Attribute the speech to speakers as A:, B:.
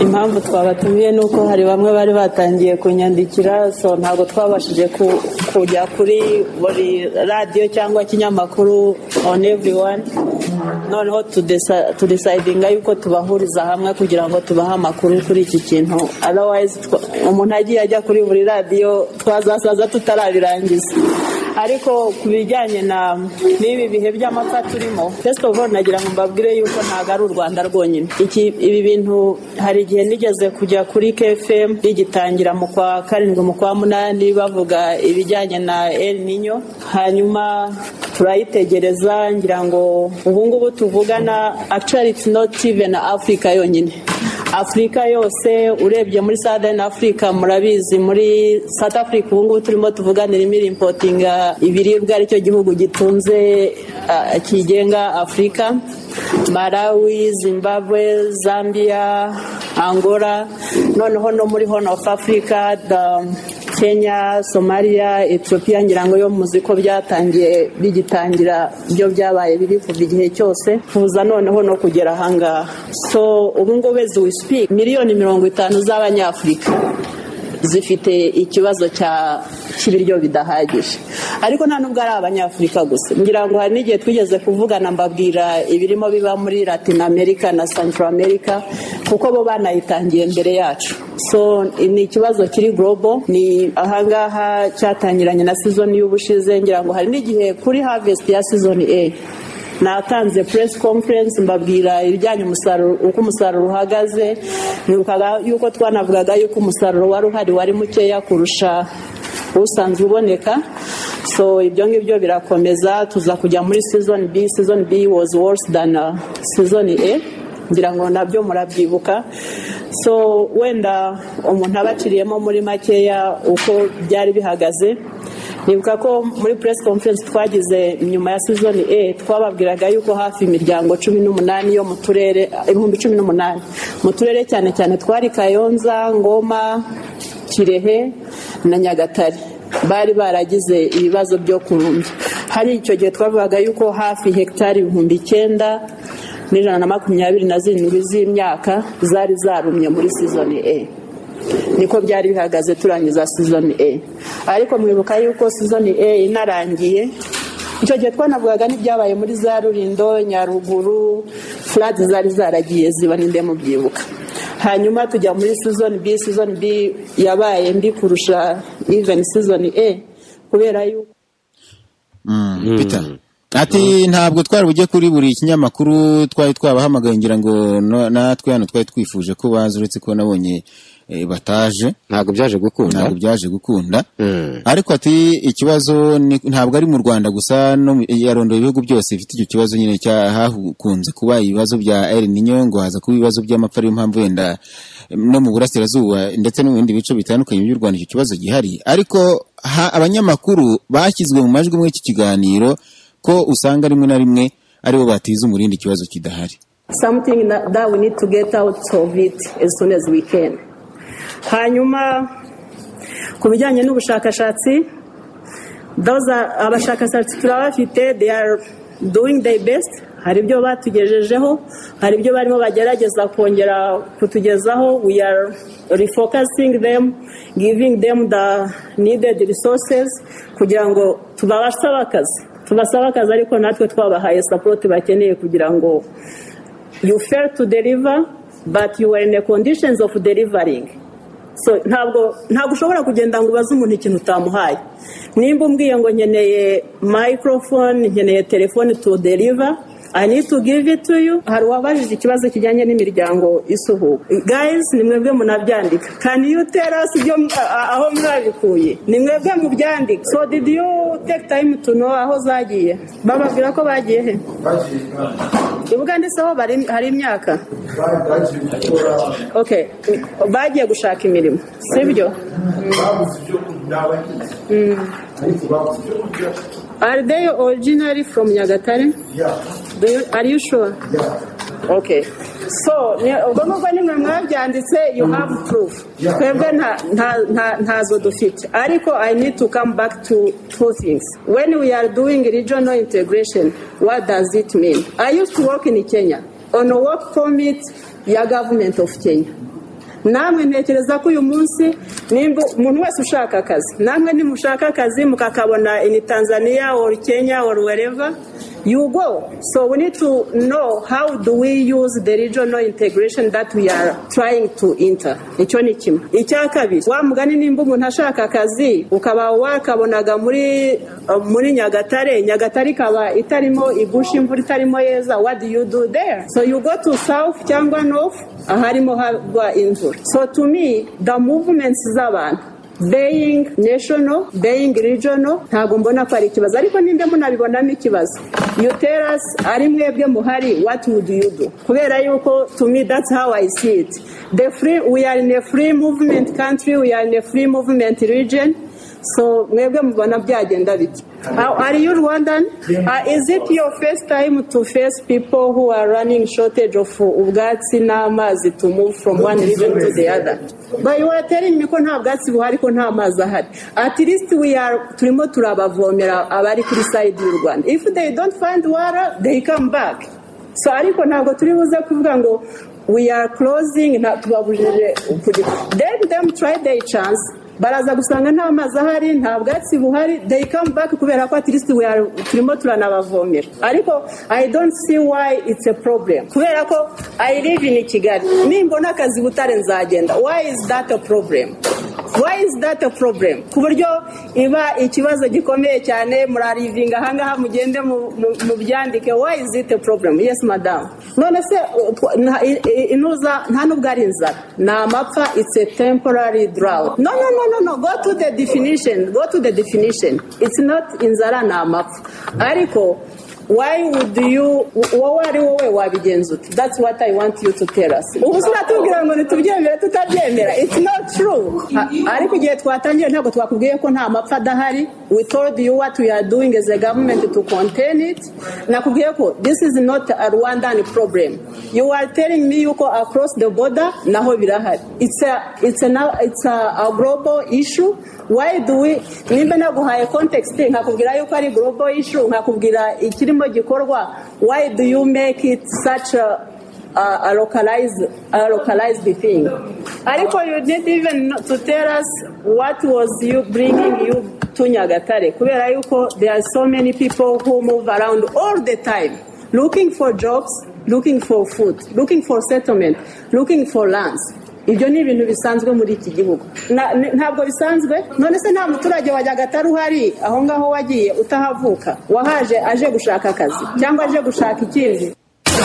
A: impamvu twabatumiye ni uko hari bamwe bari batangiye kunyandikira so ntabwo twabashije ku- kujya kuri buri radiyo cyangwa ikinyamakuru on everyone noneho tudesa- tudecidinga yuko tubahuriza hamwe kugira ngo tubahe amakuru kuri iki kintu otherwise twa- umuntu agiye ajya kuri buri radiyo twazasaza tutarabirangiza ariko ku bijyanye na n'ibi bihe by'amapfa turimo first of all nagira ngo mbabwire yuko ntabwo ari u rwanda rwonyine Iki- ibi bintu hari igihe nigeze kujya kuri kfm rigitangira mu kwa karindwi mu kwa munani bavuga ibijyanye na el ninyo hanyuma turayitegereza ngira ngo ubu ngubu tuvugana actually it's not even africa yonyine afurika yose urebye muri southern africa murabizi muri south africa ubu ngubu turimo tuvuganira impotinga ibiribwa aricyo gihugu gitunze ah, kigenga afurika malawi zimbabwe zambia angola noneho no muri horn of africa the, kenya somaliya etiyopiya ngira ngo yo muzi ko byatangiye bigitangira byo byabaye biri kuva igihe cyose kuza noneho no kugera ahangaha so ubu ngubu as we speak miliyoni mirongo itanu z'abanyafurika zifite ikibazo cya cy'ibiryo bidahagije ariko nta nubwo ari abanyafurika gusa ngira ngo hari n'igihe twigeze kuvugana mbabwira ibirimo biba muri latin america na central america kuko bo banayitangiye mbere yacu so ni ikibazo kiri global ni ahangaha cyatangiranye na season y'ubushize ngira ngo hari n'igihe kuri harvest ya season A natanze press conference mbabwira ibijyanye umusaruro uko umusaruro uhagaze nibukaga yuko twanavugaga yuko umusaruro wari uhari wari mukeya kurusha usanzwe uboneka so ibyo ngibyo birakomeza tuza kujya muri season B season B was worse than uh, season A ngira ngo nabyo murabyibuka so wenda umuntu aba aciriyemo muri makeya uko byari bihagaze nibuka ko muri press conference twagize nyuma ya season A twababwiraga yuko hafi imiryango cumi n'umunani yo mu turere ibihumbi cumi n'umunani mu turere cyane cyane twari Kayonza Ngoma Kirehe na Nyagatare bari baragize ibibazo byo kurumbya hari icyo gihe twavugaga yuko hafi hegitari ibihumbi icyenda n'ijana na makumyabiri na zirindwi z'imyaka zari zarumye muri sizoni e niko byari bihagaze turangiza sizoni e ariko mwibuka yuko sizoni e inarangiye icyo gihe twanavugaga n'ibyabaye muri za rurindo nyaruguru furadi zari zaragiye ziba ninde mubyibuka hanyuma tujya muri season B season B yabaye mbi kurusha even season A kubera yuko
B: Mm, Peter ati ntabwo twari bujye kuri buri kinyamakuru twari twabahamagaye ngira ngo no- natwe hano twari twifuje ko baza uretse ko nabonye eh, bataje
C: ntabwo byaje gukunda
B: ntabwo byaje gukunda
C: Mm.
B: ariko ati ikibazo ni- ntabwo ari mu rwanda gusa no mu- yarondoye ibihugu byose bifite icyo kibazo nyine cya hakunze kuba ibibazo bya el ninyo ngo haza kuba ibibazo by'amapfa ariyo mpamvu wenda em, no mu burasirazuba ndetse no mu bindi bice bitandukanye by'u rwanda icyo kibazo gihari ariko ha- abanyamakuru bashyizwe mu majwi muri iki kiganiro ko usanga rimwe na rimwe aribo batiza umurindi ikibazo kidahari
A: something that, that we need to get out of it as soon as we can hanyuma ku bijyanye n'ubushakashatsi those are- abashakashatsi turabafite they are doing their best hari ibyo batugejejeho hari ibyo barimo bagerageza kongera kutugezaho we are refocusing them giving them the needed resources kugira ngo tubabasaba akazi tubasaba akazi ariko natwe twabahaye support bakeneye kugira ngo you fail to deliver but you are in the conditions of delivering so ntabwo ntabwo ushobora kugenda ngo ubaze umuntu ikintu utamuhaye nimba umbwiye ngo nkeneye microphone nkeneye telefone to deliver I need to give it to you hari uwabajije ikibazo kijyanye n'imiryango isuhuka guys ni mwebwe munabyandika can you tell us ibyo a- a- aho mwabikuye ni mwebwe mubyandika so did you take time to know aho zagiye bababwira ko bagiye he ubwanditseho bari- hari imyaka okay bagiye gushaka imirimo sibyo are they originally from nyagatare Do you, are you sure okay so ni- ubwo ngubwo nimwe mwabyanditse you have proof twebwe nta- nta- nta- ntazo dufite ariko i need to come back to two things when we are doing regional integration what does it mean i used to work in kenya on a work permit ya government of kenya namwe ntekereza ko uyu munsi nimba umuntu wese ushaka akazi namwe nimushaka akazi mukakabona ini tanzania oru kenya oru wereva you go so we need to know how do we use the regional integration that we are trying to enter icyo ni kimwe icya kabiri wa mugani nimba umuntu ashaka akazi ukaba wakabonaga muri uh, muri nyagatare nyagatare ikaba itarimo igusha imvura itarimo yeza what do you do there so you go to south cyangwa north aharimo hagwa imvura so to me the movements z'abantu being national being regional ntabwo mbona ko ari ikibazo ariko nimba munabibonamo ikibazo you tell us ari mwebwe muhari what would you do kubera yuko to me that's how i see it the free we are in a free movement country we are in a free movement region so mwebwe mubona byagenda bite How- are you rwandan uh, is it your first time to face people who are running shortage of ubwatsi n'amazi to move from one region to the other but you are telling me ko nta bwatsi buhari ko nta mazi ahari at least we are turimo turabavomera abari kuri side y'u rwanda if they don't find water they come back so ariko ntabwo turi buze kuvuga ngo we are closing nta tubabujije kugira then them try their chance baraza gusanga nta mazi ahari nta bwatsi buhari they come back kubera ko at least we are turimo turanabavomera ariko i don't see why it's a problem kubera ko i live in kigali nimbona akazi butare nzagenda why is that a problem why is that a problem ku buryo iba ikibazo gikomeye cyane murarivinga ahangaha mugende mu- mu- mubyandike why is it a problem yes madam none se uh, tw- nta- i- i- inuza nta nubwo ari inzara ni amapfa it's a temporary drought no no no no no go to the definition go to the definition it's not inzara ni amapfa ariko why would you wowe ari wowe wabigenza ute that's what i want you to tell us ubu sinatubwira ngo ntitubyemere tutabyemera it's not true A- ariko igihe twatangiye ntabwo twakubwiye ko nta mapfa adahari we told you what we are doing as a government to contain it nakubwiye ko this is not a rwandan problem you are telling me yuko across the border naho birahari it's a, it's a, now- it's a, a global issue why do we nimba naguhaye context nkakubwira yuko ari global issue nkakubwira ikirimo gikorwa why do you make it such a a, a localized a localized thing ariko you need even not to tell us what was you bringing you to nyagatare kubera yuko there are so many people who move around all the time looking for jobs looking for food looking for settlement looking for lands ibyo ni ibintu bisanzwe muri iki gihugu Na- ni- ntabwo bisanzwe none se nta muturage wajya agatari uhari aho ngaho wagiye utahavuka wahaje aje gushaka akazi cyangwa aje gushaka ikindi